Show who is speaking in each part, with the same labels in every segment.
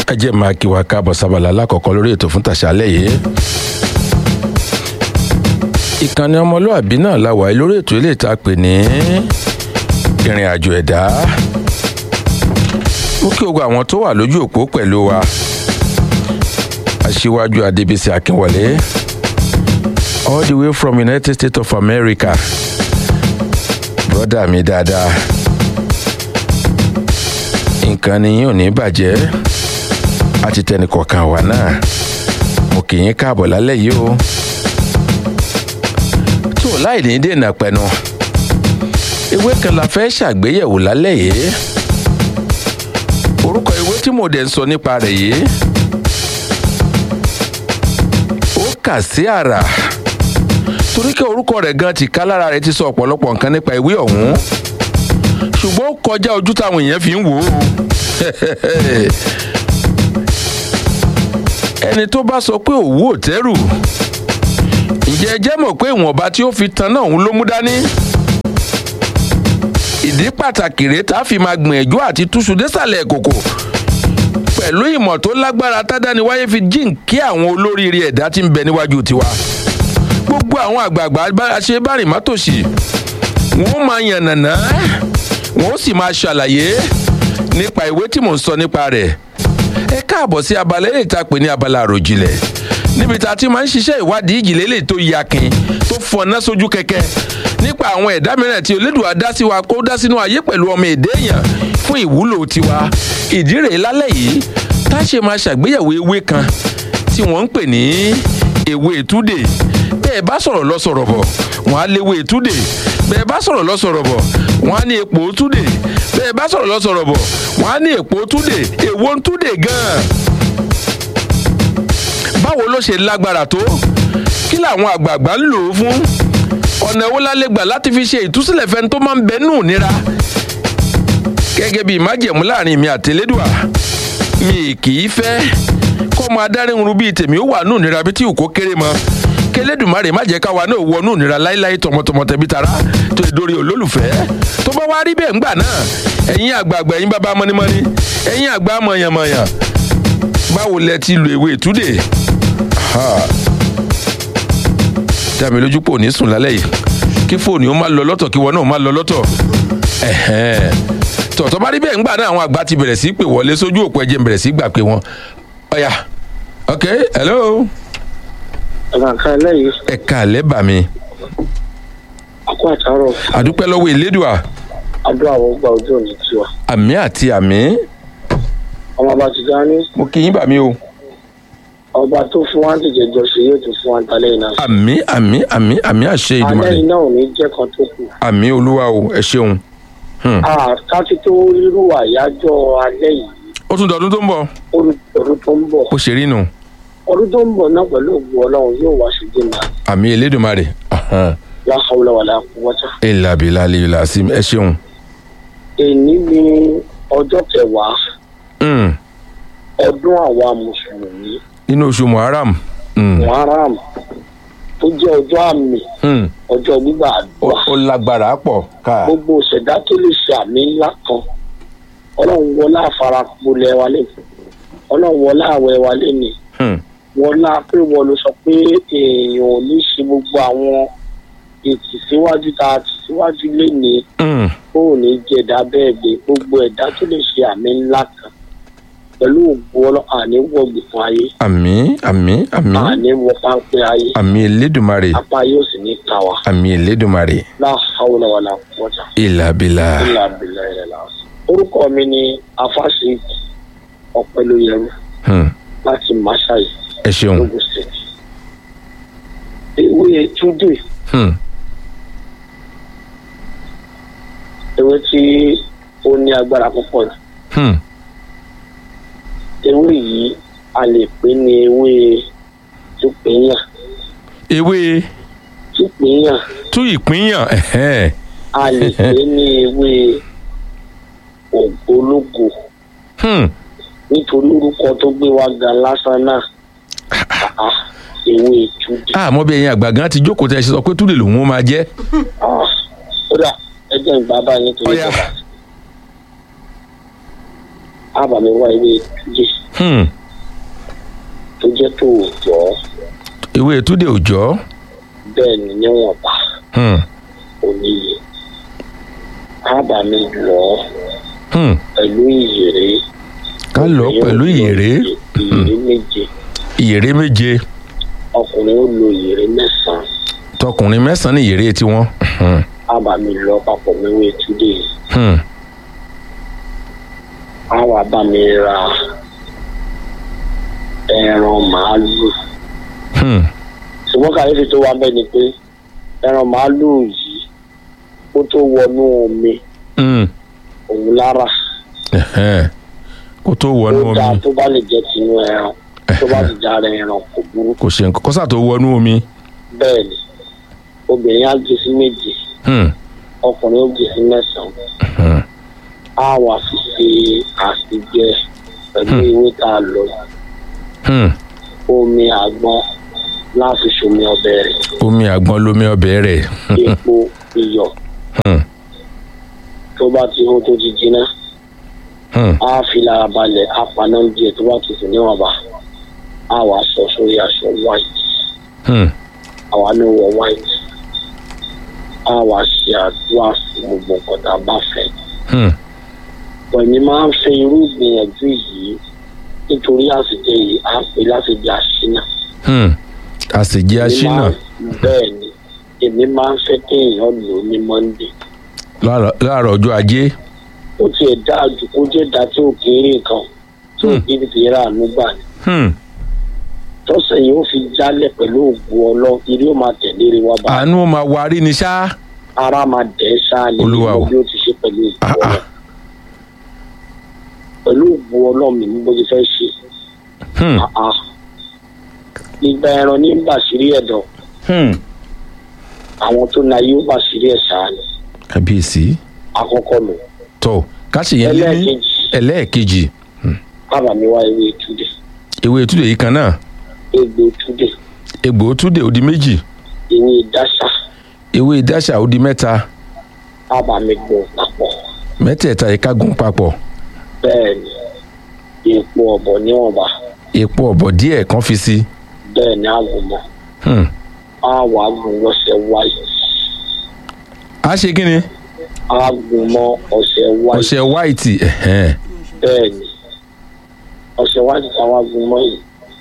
Speaker 1: ẹ jẹ́ máa kí wa káàbọ̀ sábàlá alákọ̀ọ́kọ́ lórí ètò fún tàṣálẹ̀ yìí. ìkànnì ọmọlúàbí náà la wà lórí ètò ilé ìta pè ní ìrìn àjò ẹ̀dá. ó kí gbogbo àwọn tó wà lójú òpó pẹ̀lú wa. aṣíwájú adébísí akínwọlé all the way from united states of america brọ́dà mi dáadáa nǹkan ni yín ò ní bàjẹ́ àti tẹnìkọ̀ọ̀kan wà náà mo kì í káàbọ̀ lálẹ́ yìí o tó láì ní dènà pẹ̀nu ewé kan la fẹ́ ṣàgbéyẹ̀wò lálẹ́ yìí orúkọ ewé tí mo dẹ̀ ń sọ nípa rẹ̀ yìí ó kà sí àrà torí kí orúkọ rẹ̀ gan ti ká lára rẹ̀ ti sọ ọ̀pọ̀lọpọ̀ nǹkan nípa ewé ọ̀hún ṣùgbọ́n ó kọjá ojú táwọn èèyàn fi ń wò ó ẹni tó bá sọ pé òwú ò tẹ́rù ǹjẹ́ ẹ jẹ́ mọ̀ pé ìwọ̀nba tí ó fi tan náà òun ló mú dání ìdí pàtàkì rèé tá a fi máa gbìyànjú àti túṣu désàlẹ̀ kòkò pẹ̀lú ìmọ̀ tó lágbára tádániwáyé fi jíǹkí àwọn olóríire ẹ̀dá tí ń bẹ níwájú tiwa gbogbo àwọn àgbààgbà ṣe bá rìn mọ́tòṣì wọ́n máa yànnàná wọ́n sì máa ṣàlàyé nípa ìwé tí mò ń sọ nípa rẹ̀ ẹ káàbọ̀ sí abala eré ìta pè ní abala àròjìnlẹ̀ níbi tá a ti máa ń ṣiṣẹ́ ìwádìí ìjìnlẹ̀ lè tó yakin tó fọná sójú kẹ̀kẹ́ nípa àwọn ẹ̀dá mìíràn tí Olódùà dá sí wa kó dá sínú ayé pẹ̀lú ọmọ èdè èèyàn fún ìwúlò tiwa ìdí rèé lálẹ́ yìí tá a ṣe máa ṣàgbéyẹ̀wò ewé kan tí wọ́n ń pè ní ewé túdè bẹ́ẹ̀ bá sọ̀rọ̀ lọ sọ̀rọ̀ bọ̀ wọ́n á léwé túdè bẹ́ẹ̀ bá sọ̀rọ̀ lọ sọ̀rọ̀ bọ̀ wọ́n á ní epo túdè bẹ́ẹ̀ bá sọ̀rọ̀ lọ sọ̀rọ̀ bọ̀ wọ́n á ní epo túdè èwo ń túdè gan-an. báwo ló ṣe lágbára tó kí làwọn àgbààgbà ń lò ó fún ọ̀nà wo la lè gbà láti fi ṣe ìtúsílẹ̀ fẹ́ni tó máa ń bẹ nù nira gẹ́gẹ́ bí májẹ̀mú láàrin mi àti Elédùà mi kì í fẹ́ kọ́mọ adárìnrún bíi tèmi ó wà nù nira bí tí òkó kéré mọ́ kélédùmarè má jẹ́ káwa náà wọnú ìnira láéláé tọmọtọmọ tẹbí tara tó lè dórí olólùfẹ́ tó bá wá rí bẹ́ẹ̀ ńgbà náà ẹ̀yin àgbààgbà ẹ̀yin bàbá mọ́nímọ́ní ẹ̀yin àgbà mọ̀yànmọ̀yàn báwo lẹ ti lo ewé ìtúdè dàmí lójú pò ní sùn lálẹ́ yìí kí fóònù ó má lọ lọ́tọ̀ kí wọn náà má lọ lọ́tọ̀ tọ̀tọ̀ bá rí bẹ́ẹ̀ ńgbà náà àwọn àgbà ti bẹ̀rẹ̀ sí pè wọlé sójú òpó ẹ̀jẹ̀ bẹ̀rẹ̀ sí gbà pé wọn ọ̀yà ok hello
Speaker 2: àgbàǹkà lẹ́yìn
Speaker 1: ẹ káalẹ́ bà mí.
Speaker 2: àkó àtàrọ
Speaker 1: àdúpẹ́ lọ́wọ́ ìlédùà
Speaker 2: adó àwọn gba ojú òní tiwa
Speaker 1: àmì àti àmì
Speaker 2: ọmọ bá ti dání
Speaker 1: mo kí yín bà mí o.
Speaker 2: ọba tó fún wa ti jẹjọ ṣe yóò tún fún wa talẹ iná sí.
Speaker 1: àmì àmì àmì àmì àṣẹ
Speaker 2: alẹ́
Speaker 1: ìdùmarè
Speaker 2: iná ò ní jẹ́ kan tó kù.
Speaker 1: àmì olúwa o ẹ ṣeun. Hmm.
Speaker 2: káti tó rírú àyájọ́ alẹ́ yìí
Speaker 1: ó tún dọ̀dún tó ń bọ̀
Speaker 2: ọdún tó ń bọ̀
Speaker 1: ó ṣe rí nù
Speaker 2: ọdún tó ń bọ̀ náà pẹ̀lú ògùn ọlọ́run yóò wá sí dènà
Speaker 1: àmì elédùnmarè
Speaker 2: la hawla wala quwwata.
Speaker 1: ìlàbílà lèlà sí ẹ ṣeun.
Speaker 2: èyí ni ọjọ́ kẹwàá
Speaker 1: Hmm.
Speaker 2: ọdún àwa mùsùlùmí
Speaker 1: nínú oṣù muharram. Hmm.
Speaker 2: muharram tó jẹ́ ọjọ́ àmì
Speaker 1: Hmm.
Speaker 2: ọjọ́ gbígbà
Speaker 1: ó
Speaker 2: àdúrà.
Speaker 1: ó lágbára pọ̀ ká.
Speaker 2: gbogbo ìṣẹ̀dá tó lè ṣe àmì ńlá kan ọlọ́run wọlá àfarapolẹ̀ wa lé ọlọ́run wọlá àwẹ̀ wa lé ní
Speaker 1: Hmm.
Speaker 2: wọlá pé wọ́n ló sọ pé èèyàn ò ní ṣe gbogbo àwọn ètì síwájú tá a ti síwájú lé ní
Speaker 1: Hmm.
Speaker 2: kó ò ní jẹ̀dá bẹ́ẹ̀ gbé gbogbo ẹ̀dá tó lè ṣe àmì ńlá kan pẹ̀lú ògbó ọlọ́ àní wọ̀gbì fún ayé
Speaker 1: àmì àmì àmì
Speaker 2: àní wọ páńpẹ́ ayé
Speaker 1: àmì elédùnmarè
Speaker 2: apá yóò sì ní ká wa
Speaker 1: àmì elédùnmarè
Speaker 2: la hawla wala quwwata.
Speaker 1: ìlàbílà.
Speaker 2: ilà abilà ilẹ̀ làásù. orúkọ mi ni afáṣe ọ̀pẹ̀lóyẹrú
Speaker 1: Hmm.
Speaker 2: láti masai
Speaker 1: ẹ ṣeun.
Speaker 2: logun state. ewé túndé
Speaker 1: Hmm.
Speaker 2: ewé tí ó ní agbára púpọ̀ ni.
Speaker 1: Hmm.
Speaker 2: ewé yìí a lè pè ní ewé túpìnyàn
Speaker 1: ewé
Speaker 2: túpìnyàn
Speaker 1: tú ìpínyàn ẹ̀hẹ́n.
Speaker 2: a lè pè ní ewé ògbólógo
Speaker 1: Hmm.
Speaker 2: nítorí orúkọ tó gbé wa ga lásán náà Ah, ewé túndé.
Speaker 1: àmọ́ bí ẹ̀yin àgbà gan ti jókòó tẹ́ ẹ ṣe sọ pé túlẹ̀ lòun ó máa jẹ́.
Speaker 2: Ah, kódà ẹjẹ ìgbà báyìí nítorí
Speaker 1: Ọ̀yá.
Speaker 2: ìjọba ábàmì wá ewé túnjẹ
Speaker 1: Hmm.
Speaker 2: tó jẹ́ tó òòjọ́
Speaker 1: ewé túdé òjọ́
Speaker 2: bẹ́ẹ̀ ni níwọ̀nba
Speaker 1: Hmm.
Speaker 2: oníye ábàmì lọ
Speaker 1: Hmm.
Speaker 2: pẹ̀lú ìyèrè
Speaker 1: ká lọ pẹ̀lú ìyèrè
Speaker 2: ìyèrè méje
Speaker 1: ìyèrè méje
Speaker 2: ọkùnrin ó lo ìyèrè mẹ́sàn-án
Speaker 1: tọkùnrin mẹ́sàn-án ní ìyèrè tiwọn. Hmm.
Speaker 2: ábàmì lọ papọ̀ mẹ́wé túnjẹ yìí
Speaker 1: Hmm.
Speaker 2: àwọn abàmì ra ẹran màálù
Speaker 1: Hmm.
Speaker 2: ṣùgbọ́n kàyéfì tó wá bẹ́ẹ̀ ni pé ẹran màálù yìí ó tó wọnú omi
Speaker 1: Hmm.
Speaker 2: òun lára
Speaker 1: Ẹ̀hẹ́n. kó tó wọnú
Speaker 2: ó dáa
Speaker 1: omi
Speaker 2: tó bá lè jẹ́ tinú ẹran tó bá ti dára ẹran kò burú
Speaker 1: kò ṣe nǹkan kọ́sà tó wọnú omi.
Speaker 2: bẹ́ẹ̀ ni obìnrin á gé sí méje
Speaker 1: Hmm.
Speaker 2: ọkùnrin ó gé sí mẹ́sàn-án
Speaker 1: Hmm.
Speaker 2: á wà fi ṣe àṣìjẹ pẹ̀lú ewé tá a lọ
Speaker 1: Hmm.
Speaker 2: omi àgbọn láti ṣomi ọbẹ̀ rẹ̀
Speaker 1: omi àgbọn lomi ọbẹ̀ rẹ̀.
Speaker 2: epo iyọ̀
Speaker 1: Hmm.
Speaker 2: tó bá ti hó tó ti jiná
Speaker 1: Hmm.
Speaker 2: á fi lára balẹ̀ á paná díẹ̀ tó bá tutù níwọ̀nba á wà sọ sórí aṣọ white
Speaker 1: Hmm.
Speaker 2: àwa ló wọ white á wà ṣe àdúrà fún gbogbo nǹkan tá a bá fẹ́.
Speaker 1: Hmm.
Speaker 2: pẹ̀lú máa ń fẹ́ irú ìgbìyànjú yìí nítorí àsìkò yìí á pè láti di àṣínà.
Speaker 1: Hmm. àṣejẹ
Speaker 2: Èmi
Speaker 1: aṣínà
Speaker 2: máa ń- bẹ́ẹ̀ ni èmi máa ń fẹ́ kéèyàn lò ó ní monday.
Speaker 1: láàárọ̀- láàárọ̀ ọjọ́ ajé.
Speaker 2: ó tiẹ̀ dáa jù kó jẹ́ dáa tí ò kéré nǹkan tí ò
Speaker 1: Hmm.
Speaker 2: kéré ti rà àánú gbà ní.
Speaker 1: Hmm.
Speaker 2: tọ́sẹ̀ yìí ó fi jálẹ̀ pẹ̀lú ògùn ọlọ́ ilé ó máa tẹ̀lé rẹ wá bá
Speaker 1: àánú ó máa warí ni ṣá.
Speaker 2: ara máa dẹ̀ ẹ́ ṣáàlì
Speaker 1: Olúwa o.
Speaker 2: bí ó ti ṣe pẹ̀lú ògùn
Speaker 1: Ah,
Speaker 2: ọlọ́
Speaker 1: ah.
Speaker 2: pẹ̀lú ògùn ọlọ́ mi ní bó ti fẹ́ ṣe
Speaker 1: Hmm.
Speaker 2: Ah, ah. ìgbà ẹran ní bàṣírí ẹ̀dọ̀
Speaker 1: Hmm.
Speaker 2: àwọn tó na yóò bàṣírí ẹ̀ ṣáàlì
Speaker 1: kábíyèsí
Speaker 2: àkọ́kọ́ lò
Speaker 1: tọ káṣí yẹn lé ní
Speaker 2: ẹlẹ́ẹ̀kejì
Speaker 1: ẹlẹ́ẹ̀kejì
Speaker 2: kábàámi wá ewé túdè
Speaker 1: ewé túdè yìí kan náà
Speaker 2: egbò túdè
Speaker 1: egbò túdè ó di méjì
Speaker 2: ewé dáṣà
Speaker 1: ewé dáṣà ó di mẹ́ta
Speaker 2: kábàámi gbọ̀ papọ̀
Speaker 1: mẹ́tẹ̀ẹ̀ta yìí ká gún papọ̀
Speaker 2: bẹ́ẹ̀ ni epo ọ̀bọ̀ níwọ̀nba
Speaker 1: epo ọ̀bọ̀ díẹ̀ kan fi sí
Speaker 2: bẹ́ẹ̀ ni àgùnmọ̀
Speaker 1: Hmm.
Speaker 2: àwọn àgùn lọ́sẹ̀ wáyé
Speaker 1: a ṣe kí ni
Speaker 2: àgùnmọ̀ ọ̀sẹ̀ wáyé
Speaker 1: ọṣẹ white ẹ̀hẹ́n.
Speaker 2: bẹ́ẹ̀ ni ọ̀sẹ̀ wáyé táwọn àgùnmọ̀ yìí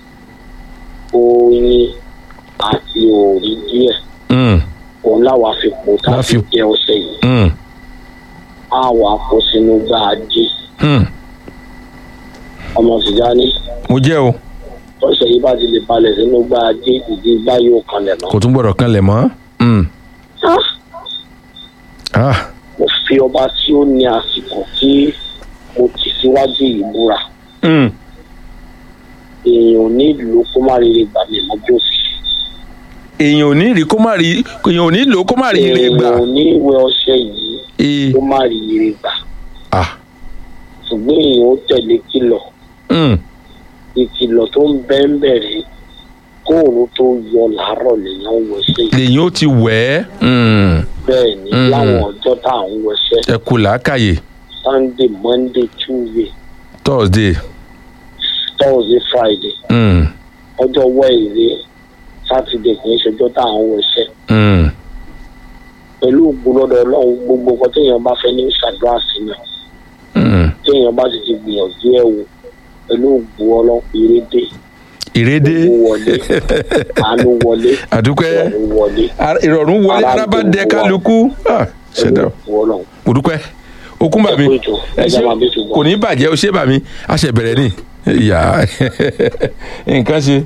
Speaker 2: oyin àti òòrí díẹ̀
Speaker 1: Hmm.
Speaker 2: òun láwa fi pò tá a
Speaker 1: La
Speaker 2: fi
Speaker 1: fi-
Speaker 2: jẹ ọ̀sẹ̀ yìí
Speaker 1: Hmm.
Speaker 2: àwọn àpò sínú gbáàdì
Speaker 1: Hmm.
Speaker 2: ọmọ Tìjání
Speaker 1: mo jẹ́ o
Speaker 2: ọ̀sẹ̀ yìí bá ti lè balẹ̀ sínú gbáàdì ìdí gbá yóò kanlẹ̀ mọ́.
Speaker 1: kò tún gbọ́dọ̀ kanlẹ̀ mọ́ Hmm.
Speaker 2: Ah!
Speaker 1: Ah.
Speaker 2: mo fi ọba tí ó ní àsìkò tí mo tì síwájú yìí búra
Speaker 1: Hmm.
Speaker 2: èèyàn ò ní ìlú kó má rere gbà mí mọ́ bí ó fi ṣe.
Speaker 1: èèyàn ò ní rí kó má rí èèyàn ò ní lò ó kó má rí ire gbà
Speaker 2: èèyàn ò ní ìwé ọṣẹ yìí
Speaker 1: ee
Speaker 2: kó má rí ire gbà
Speaker 1: ah
Speaker 2: ṣùgbọ́n èèyàn ó tẹ̀lé kìlọ̀
Speaker 1: Hmm.
Speaker 2: ìkìlọ̀ tó ń bẹ́ ń bẹ̀rẹ̀ kóòrùn tó yọ làárọ̀ lèèyàn ń wọṣẹ́ yìí
Speaker 1: lèyìn ó ti wẹ̀ ẹ́ Hmm.
Speaker 2: bẹ́ẹ̀ ni
Speaker 1: Mm.
Speaker 2: láwọn ọjọ́ tá à ń wọṣẹ́
Speaker 1: ẹ kú làákàyè
Speaker 2: sunday monday tuesday
Speaker 1: thursday
Speaker 2: thursday friday
Speaker 1: Hmm.
Speaker 2: ọjọ́ wednesday saturday kì í ṣọjọ́ tá à ń wọṣẹ́
Speaker 1: Hmm.
Speaker 2: pẹ̀lú ògbólọ́dọ̀ ọlọ́run gbogbo nǹkan téèyàn bá fẹ́ ní ṣàdúrà sínú
Speaker 1: Hmm.
Speaker 2: téèyàn bá sì ti gbìyànjú ẹ̀ wò pẹ̀lú ògbó ọlọ́run ìrédé
Speaker 1: ìrédé
Speaker 2: owó wọlé àánú wọlé
Speaker 1: àdúpẹ́
Speaker 2: ọ̀run wọlé
Speaker 1: Ara- ìrọ̀rùn wọlé
Speaker 2: Ara
Speaker 1: ara bá
Speaker 2: gbogbo
Speaker 1: dẹ
Speaker 2: wa.
Speaker 1: kálukú Ah,
Speaker 2: pẹ̀lú
Speaker 1: ṣẹ̀dá
Speaker 2: ògbó ọlọ́run
Speaker 1: mo dúpẹ́ okun bàmí
Speaker 2: Ẹ kú ètò,
Speaker 1: ẹ
Speaker 2: ẹ
Speaker 1: ṣé
Speaker 2: jẹ́ máa bí ṣùgbọ́n.
Speaker 1: kò ní bàjẹ́ o ṣé bàmí a ṣe bẹ̀rẹ̀ ni ìyá nǹkan ṣe.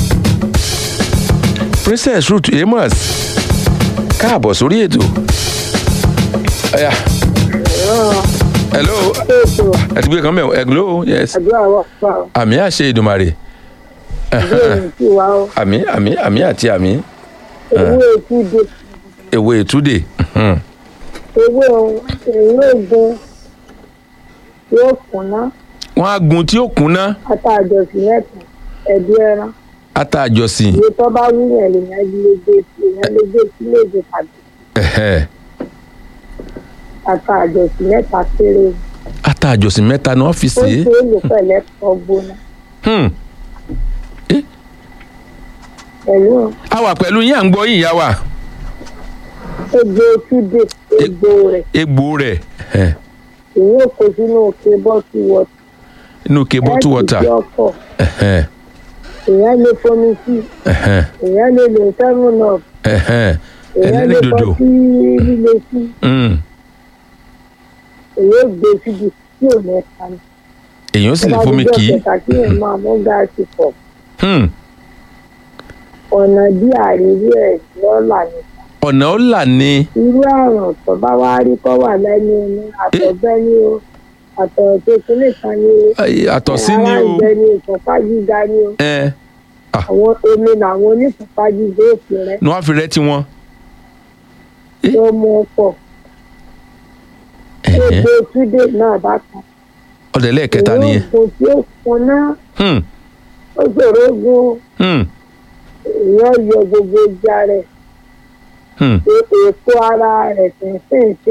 Speaker 1: princess ruth amos káàbọ̀ sórí ètò. Ọya. hello
Speaker 3: ètò
Speaker 1: ẹ ti gbé kan mẹ́wọ̀ hello yes
Speaker 3: àdúrà wà fà ó
Speaker 1: àmì àṣẹ ìdùmarè
Speaker 3: bí èyí tí wà ó
Speaker 1: àmì àmì àmì àti àmì
Speaker 3: ewé ètúndé
Speaker 1: èwe ìtúdè Mhm.
Speaker 3: ewé ewé ògùn yóò kùnà
Speaker 1: wọ́n á gun tí ó kúnná
Speaker 3: àtàjọsìn mẹ́ta ẹ̀bí ẹran
Speaker 1: ata àjọsìn
Speaker 3: iye tó bá wúyàn lèèyàn lè gbé èèyàn lè gbé sí léde tàbí
Speaker 1: ẹ̀hẹ́.
Speaker 3: àtàjọsìn mẹ́ta péré
Speaker 1: ata ata àjọsìn mẹ́ta ni wọ́n fi
Speaker 3: ó
Speaker 1: sè é
Speaker 3: ṣe é lò pẹ̀lẹ́ kọ́ gbóná
Speaker 1: Hmm.
Speaker 3: pẹ̀lú
Speaker 1: a wà pẹ̀lú yín à ń gbọ́ yín ìyá wa
Speaker 3: egbò túdé egbò rẹ̀
Speaker 1: egbò rẹ̀ ẹ̀,
Speaker 3: èyí ò kó sínú òkè bọ́ọ̀tù wọ̀tà
Speaker 1: inú ke bottle water
Speaker 3: ẹ̀ ọkọ̀
Speaker 1: ẹ̀hẹ́n,
Speaker 3: èèyàn lè fomi sí
Speaker 1: ẹ̀hẹ́n,
Speaker 3: èèyàn lè lè seven up
Speaker 1: ẹ̀hẹ́n.
Speaker 3: èèyàn lè
Speaker 1: ẹlẹ́rìndòdò
Speaker 3: kọ́ sí líle sí
Speaker 1: Hmm.
Speaker 3: èyí ò gbé síbi tí ò mẹ́ta ni.
Speaker 1: èèyàn sì lè fomi kì í
Speaker 3: kẹta kí ẹ̀ máa mú gáàsì pọ̀
Speaker 1: Hmm.
Speaker 3: ọ̀nà bí àríwí ẹ̀ lọ́la ni.
Speaker 1: ọ̀nà ó là ní
Speaker 3: irú àrùn tó bá wá rí kọ́ wà lẹ́nu ní àtọ̀gbẹ́ ní o àtọ̀ tó kílè kan ní o
Speaker 1: Ay, àtọ̀sí ní
Speaker 3: ara
Speaker 1: o
Speaker 3: ìgbẹ́ ní ìfọ̀pá gíga ní o
Speaker 1: ẹ
Speaker 3: àwọn omi làwọn onífọ̀pá gíga òkè rẹ
Speaker 1: ni wọ́n fi rẹ́ tiwọn.
Speaker 3: tó mú ọ pọ̀
Speaker 1: Ẹ̀hẹ́n.
Speaker 3: egbò túdé náà bá kan
Speaker 1: ọ̀dẹ̀ lẹ́ẹ̀kẹta
Speaker 3: èyí
Speaker 1: nìyẹn.
Speaker 3: ògùn tí ó kan náà
Speaker 1: Hmm.
Speaker 3: ó ṣòro gun
Speaker 1: Hmm.
Speaker 3: èèyàn yọ gbogbo ìjà rẹ̀
Speaker 1: Hmm.
Speaker 3: èèpo ara rẹ̀ tẹ̀síǹsì